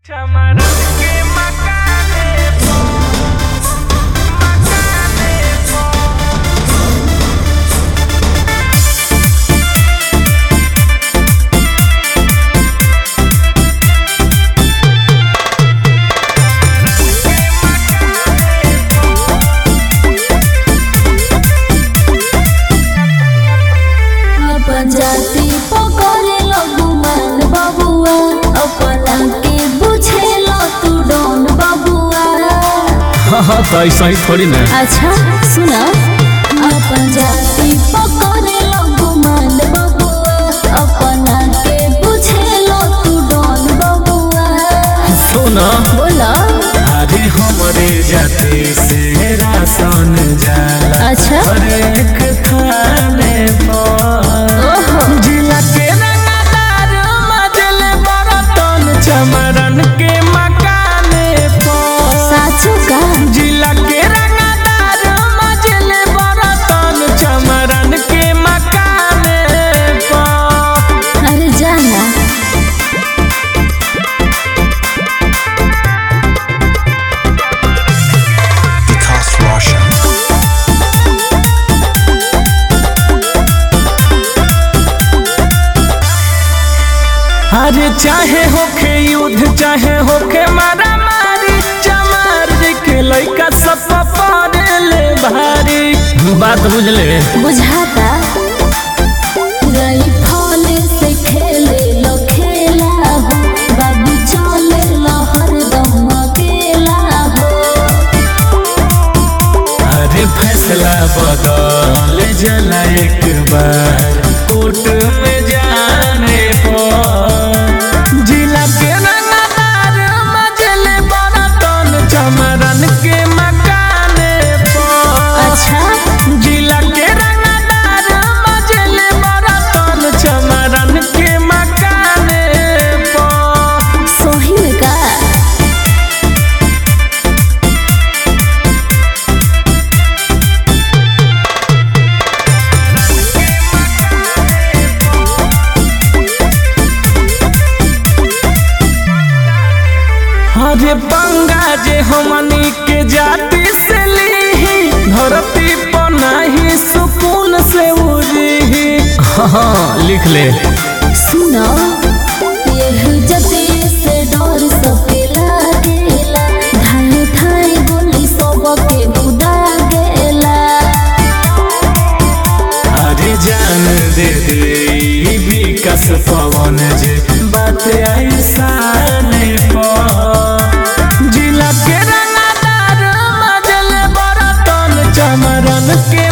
Chamaron que macane po, macane po. अपन जाति पकड़े गुमान बबुआ अपना के बुझेलो तू डोन बबुआ हाँ तो ऐसा ही थोड़ी ना अच्छा सुना अपन जाति पकड़े गुमान बबुआ अपना के बुझेलो तू डोन बबुआ सुना बोला अरे हमरे जाति से राशन जाला अच्छा हरेक थाने पर ओहो जिला के रंगदार मजल बरतन चमरन के मकाने पर साचो का जिला के रंगदार मजल बरतन चमरन के मकाने पर अरे जाना Because Russia. अरे चाहे होखे युद्ध चाहे होखे मारा मारी चमार के लइका सब पड़े ले भारी बात बुझले बुझाता राइफल से खेले लो खेला हो बाबू चले लो हरदम अकेला हो अरे फैसला बदल जला एक बार कोर्ट में जाने पर जिला के रंगदार मजले बरतन चमरन के मकाने पर अच्छा जिला के रंगदार मजले बरतन चमरन के मकाने पर सोही में का अरे पंगा जे हमनी के जाति से लीही धरती पर नहीं सुकून से उड़ी हाँ लिख ले सुनो ये जते से डर सबके लागेला धाई धाई गोली सबके उड़ा गेला अरे जान दे दे ई विकास पवन जे बात ऐसा नहीं जिला के रंगदार मजल बरतन चमरन के